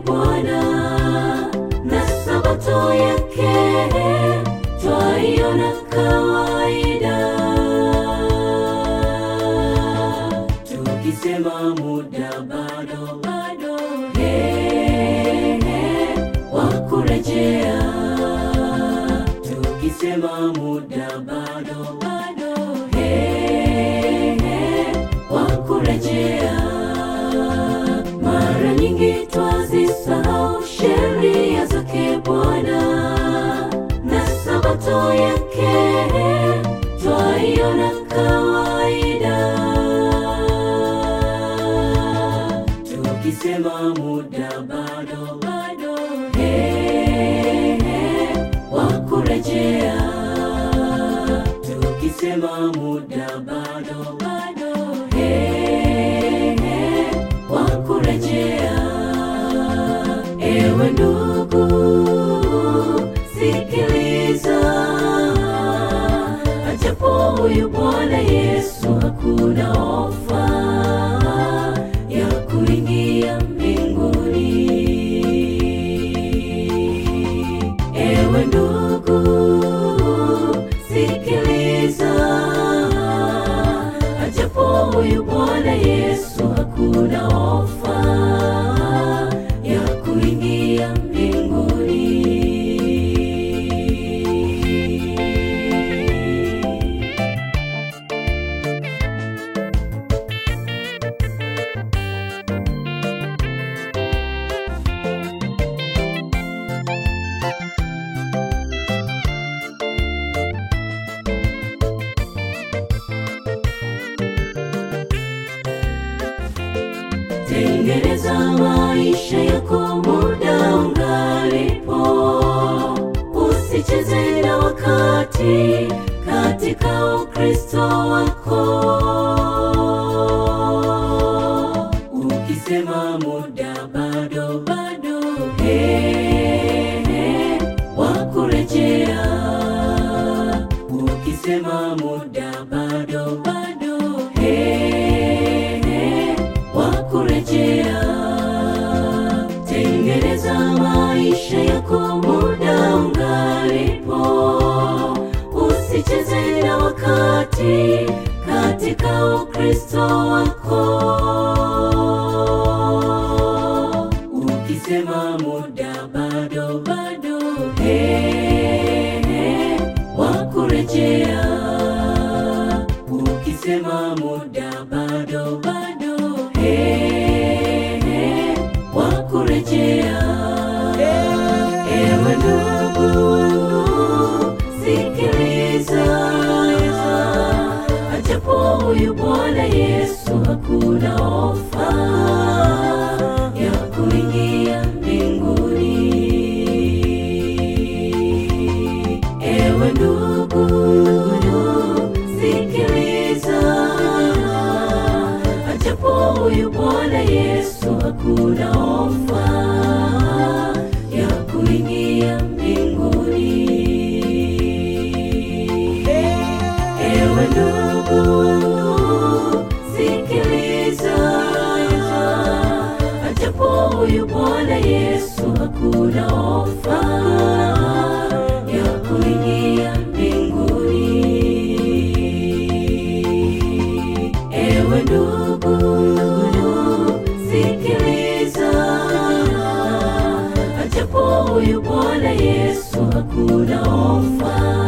Bwana na sabato yake twaiona kawaida, tukisema muda bado bado, he, he, wa kurejea, tukisema muda bado bado, he, he, wa kurejea. Mara nyingi twazisahau sheria zake Bwana na sabato yake twaiona kawaida, tukisema muda bado bado, he, he, wa kurejea, tukisema muda bado bado, he, he, wa kurejea. Ewe ndugu, sikiliza, ajapo huyu Bwana Yesu hakuna ofa ya kuingia mbinguni. Ewe ndugu, sikiliza, ajapo huyu Bwana Yesu hakuna ofa ya kuingia mbinguni. Tengeneza maisha yako muda ungalipo, usicheze na wakati katika Ukristo wako. Ukisema muda bado bado, he, he, wa kurejea. Ukisema muda bado bado, he, he, wa kurejea. Tengeneza maisha yako muda ungalipo, usicheze na wakati katika Ukristo wako. Ukisema muda bado bado, he, he, wa kurejea. Ukisema muda bado bado, he, he, wa kurejea. Ewe ndugu, sikiliza, ajapo huyu Bwana Yesu hakuna ofa ya kuingia mbinguni. Ewe ndugu, sikiliza, ajapo huyu Bwana Yesu hakuna ofa ya kuingia mbinguni. Ewe ndugu, sikiliza, ajapo huyu Bwana Yesu hakuna ofa ya kuingia mbinguni. Ewe ndugu, sikiliza, ajapo huyu Bwana Yesu hakuna ofa